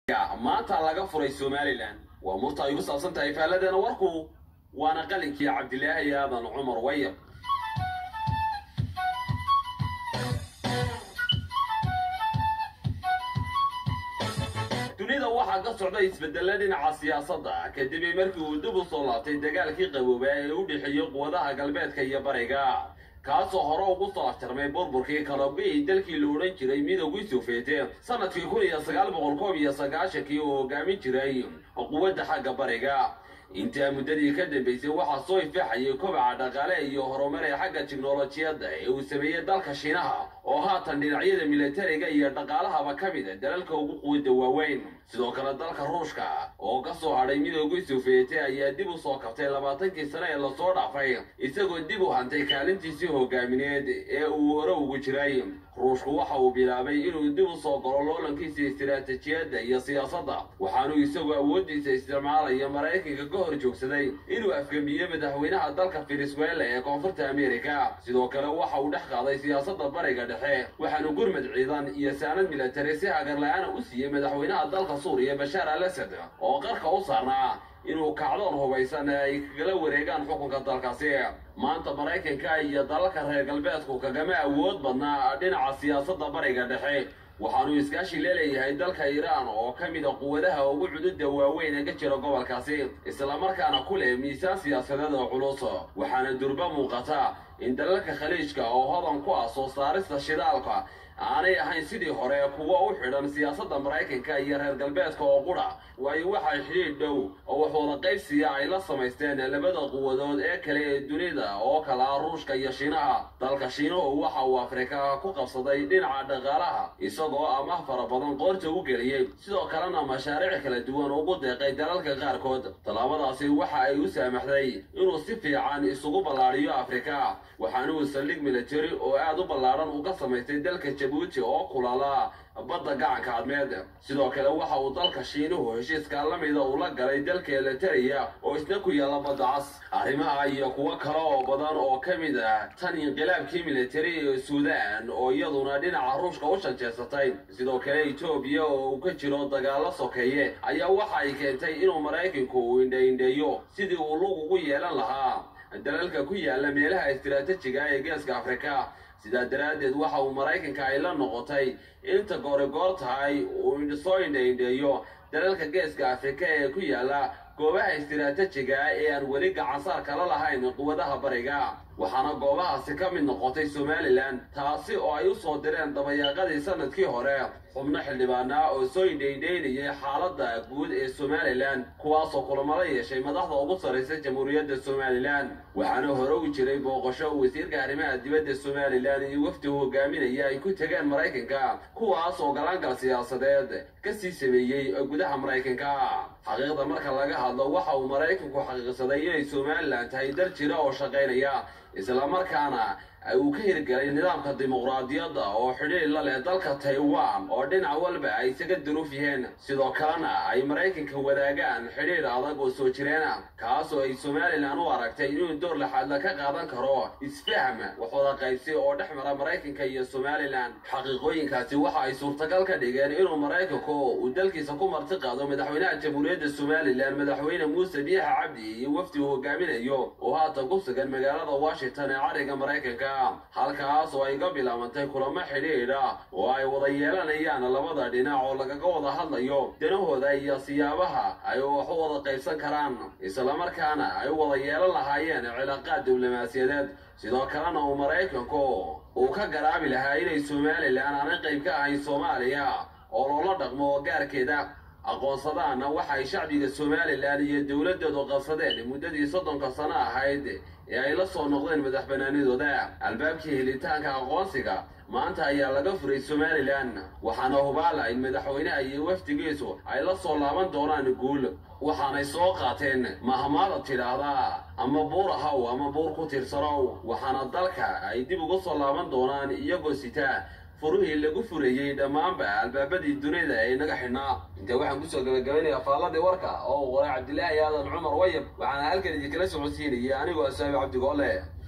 maanta laga furay somalilan waa murta ay ku saabsan tahay faalladeena warku waana qalinkii cabdilaahi aadan cumar wayab dunida waxaa ka socda isbedella dhinaca siyaasadda kadib markii uu dib u soo laabtay dagaalkii qaboobaa ee u dhexeeyey quwadaha galbeedka iyo bariga kaasoo hore ugu soo afjarmay burburkii kalabgii dalkii la odhan jiray midoogii soofeete sanadkii kun iyo sagaal boqol koob iyo sagaashankii oo hogaamin jiray quwadda xagga bariga intaa muddadii ka dambaysay waxaa soo ifaaxayay kobaca dhaqaale iyo horumar ee xagga tiknolojiyadda ee uu sameeyey dalka shiinaha oo haatan dhinacyada militariga iyo dhaqaalahaba ka mid a dalalka ugu quwadda waaweyn sidoo kale dalka ruushka oo ka soo hadhay midoogii soofiyete ayaa dib u soo kabtay labaatankii sane ee lasoo dhaafay isagoo dib u hantay kaalintiisii hogaamineed ee uu hore ugu jiray ruushku waxa uu bilaabay inuu dib u soo galo loolankiisa istiraatijiyadda iyo siyaasadda waxaanuu isagoo awooddiisa isticmaalaya maraykanka ka hor joogsaday inuu afgamiye madaxweynaha dalka venezuela ee koonfurta amerika sidoo kale waxa uu dhex qaaday siyaasadda bariga dhexe waxaanu gurmad ciidan iyo saanad militari si hagarla-aana u siiyey madaxweynaha dalka suuriya bashaar al asad oo qarka u saarnaa inuu kacdoon hubaysan ay kagala wareegaan xukunka dalkaasi maanta maraykanka iyo dalalka reer galbeedku kagama awood badnaa dhinaca siyaasadda bariga dhexe waxaanuu iskaashi leeleeyahay dalka iiraan oo ka mid a quwadaha ugu cududda waaweyn ee ka jira gobolkaasi islamarkaana ku leh miisaan siyaasadeed oo culus waxaana durba muuqata in dalalka khaliijka oo hodan ku ah soo saarista shidaalka aanay ahayn sidii hore kuwa u xidhan siyaasadda maraykanka iyo reer galbeedka oo qudha waayo waxay xidhiidh dhow oo wax wada qaybsiya ay la samaysteen labada quwadood ee kale ee dunida oo kala ah ruushka iyo shiinaha dalka shiinuhu waxa uu afrika ku qabsaday dhinaca dhaqaalaha isagoo amaah fara badan qoorta u geliyey sidoo kalena mashaariic kala duwan ugu deeqay dalalka qaarkood tallaabadaasi waxa ay u saamaxday inuu si fiican isugu ballaadhiyo afrika waxaanuu saldhig militari oo aad u ballaadhan uga samaystay dalka jabuuti oo kulala badda gacanka cadmeed sidoo kale waxa uu dalka shiinuhu heshiiska la mida uu la galay dalka elitariya oo isna ku yaalla badda cas arrimaha iyo kuwo kale oo badan oo ka mid ah tan inqilaabkii militari ee suudaan oo iyaduna dhinaca ruushka u shanjeesatay sidoo kale etoobiya oo uu ka jiro dagaallo sokeeye ayaa waxa ay keentay inuu maraykanku uu indhaindheeyo sidii uu lug ugu yeelan lahaa dalalka ku yaalla meelaha istiraatijiga ee geeska afrika sidaa daraaddeed waxa uu maraykanka ay la noqotay inta goorigoor tahay uu soo indhaindheeyo dalalka geeska afrika ee ku yaalla goobaha istiraatijiga ee aan weli gacansaar kala lahayn quwadaha bariga waxaana goobahaasi ka mid noqotay somalilan taasi oo ay u soo direen dabayaaqadii sanadkii hore xubno xildhibaanaa oo soo indhaindhaynayay xaaladda guud ee somalilan kuwaasoo kulamada yeeshay madaxda ugu sarraysa jamhuuriyadda somalilan waxaana hore u jiray booqasho wasiirka arrimaha dibadda somalilan iyo wafdigu hogaaminaya ay ku tegeen maraykanka kuwaas oo galaangal siyaasadeed ka sii sameeyey gudaha maraykanka xaqiiqda marka laga hadlo waxa uu maraykanku xaqiiqsaday inay somalilan tahay dal jira oo shaqaynaya islamarkaana uu ka hirgelay nidaamka dimuqraadiyadda oo xidhiir la leh dalka taiwan oo dhinac walba ay isaga duruuf yihiin sidoo kalena ay maraykanka wadaagaan xidhiir adag oo soo jireena kaasoo ay somalilan u aragtay inuu door laxaadla ka qaadan karo isfahm wax wada qaybsi oo dhex mara maraykanka iyo somalilan xaqiiqooyinkaasi waxa ay suurtagal ka dhigeen inuu maraykanku uu dalkiisa ku marti qaado madaxweynaha jamhuuriyadda somalilan madaxweyne muuse biyaxa cabdi iyo wafdi uu hogaaminayo oo haatan ku sugan magaalada washington ee cariga maraykanka halkaas oo ay ga bilaabantay kulamo xidhiidha oo ay wada yeelanayaan labada dhinac oo lagaga wada hadlayo danahooda iyo siyaabaha ay wax u wada qaybsan karaan islamarkaana ay wada yeelan lahaayeen cilaaqaad diblomaasiyadeed sidoo kalena uu maraykanku uu ka garaabi lahaa inay somalilan aanay qayb ka ahayn soomaaliya oo loola dhaqmo gaarkeeda aqoonsadaana waxay shacbiga somalilan iyo dowladoodu qabsadeen muddadii soddonka sano ahayd ee ay la soo noqdeen madax banaanidooda albaabkii helitaanka aqoonsiga maanta ayaa laga furay somalilan waxaana hubaala in madaxweynaha iyo wafdigiisu ay la soo laaban doonaan guul waxaanay soo qaateen mahmaada tidhaahdaa ama buur ahaw ama buur ku tirsanow waxaana dalka ay dib uga soo laaban doonaan iyagoo sita furihii lagu furayey dhammaanba albaabadii dunida ee inaga xidhnaa inta waxaan kusoo gabagabaynayaa faalladii warka oo qoray cabdilaahi aadan cumar wayab waxaana halkan idinkala socodsiinayay anigoo asaabi cabdigoole